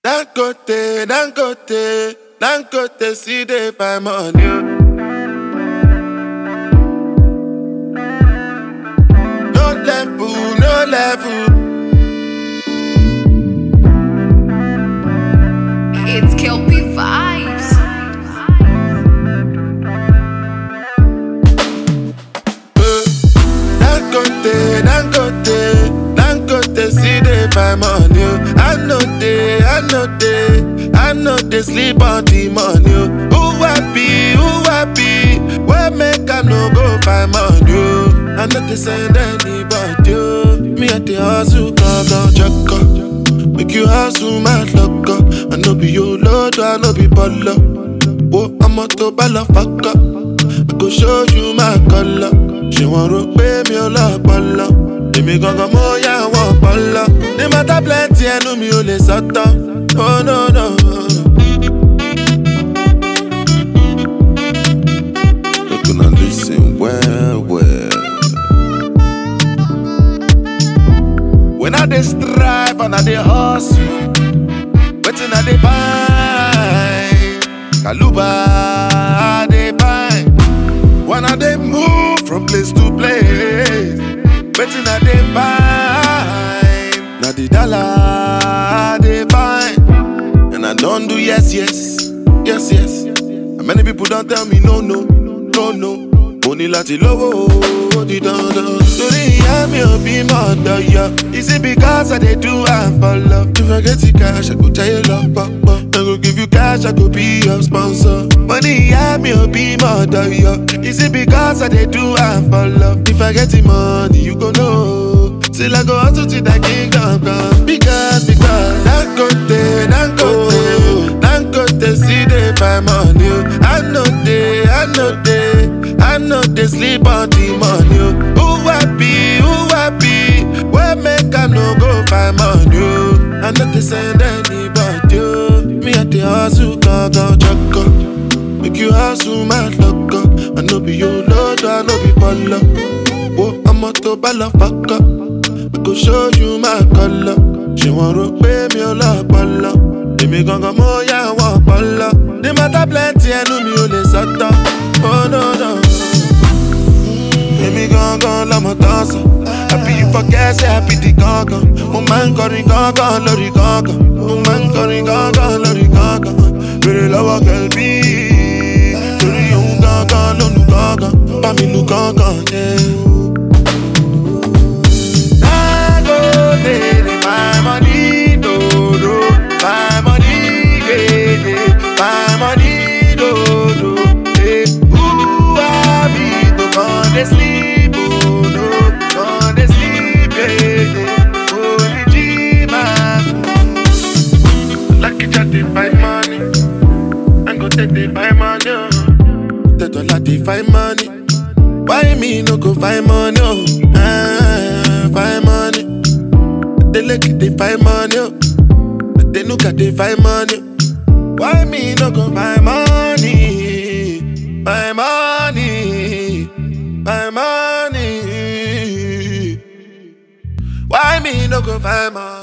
Dangote, Dangote, Dangote, see they find money. No level, no level. It's Kelpie Vibes. Uh, Dangote, Dangote, Dangote, see they find money. oh. I know they, I know they, I know they sleep on the money. oh. Who happy, who happy? Where make I no go find money? oh. I know they send anybody. oh. Me at the hustle, go go check up. Make you hustle, my luck up. I know be your lord, I know be baller. Whoa, I'm a to baller, fuck up. I go show you my color. Ṣé wọ́n rò pé mi ò lọ́pọlọ? Èmi gangan mo yá wọn ọpọlọ. Ní mọ́tà plenty ẹnu mi ò lè sọ́tọ̀. Oh no no. Make una lis ten well well. When I dey strive and I dey hustle, wetin I dey find? Kaluba I dey find. When I dey move from place to place, wetin I dey find? Na the dollar I dey find. And I don do yes, yes, yes, yes. And many people don tell me no, no, no, no. Mo ní láti lówó ó di dandan. Torí ìyá mi ò bí mọ̀ ọ̀dọ̀ yọ. Is it because I dey do am for love? If I get the cash, I go tell you lọ pọ̀pọ̀. I go give you cash, I go be your sponsor. Mo ní ìyá mi ò bí mọ̀ ọ̀dọ̀ yọ. Is it because I dey do am for love? If I get the money, you go know. Till I go hustle till that king come come. Because, because, Dangote, Dangote, Dangote, see they find money. oh. I know they, I know they, I know they sleep on the money. oh. Who happy, who happy? Where make I no go find money? oh. I know they send anybody. oh. Me at the hustle, go go check up. Make you hustle, my luck up. I know be your lord, I know be baller. Whoa, I'm a to baller, fuck up. I go show you my color. Ṣé wọ́n rò pé mi ò lọ́pọlọ? Èmi gangan mo yá wọn ọpọlọ. Ní mọ́tà plenty ẹnu mi ò lè sọ́tọ̀. Oh no no. Mm, Èmi gangan lọmọ tán sọ. Happy you forget say happy di gangan. Mo máa ń kọrin gangan lórí gangan. Mo máa ń kọrin gangan lórí gangan. Bèrè lọ́wọ́ kẹ̀lbí. Torí òun gangan ló nu gangan. Bá mi nu gangan, yeah. Dangote, dey my money, do do. My money, yeah, yeah. My money, do do. Hey, who I be to come dey sleep, oh no, come dey sleep, yeah, yeah. Only G-Man. Lucky chat dey find money, and go take dey find money. oh. The dollar dey find money. Why me no go find money? Oh, ah, find money. They look they find money. Oh. They look at they find money. Why me no go find money? Find money. Find money. Why me no go find money?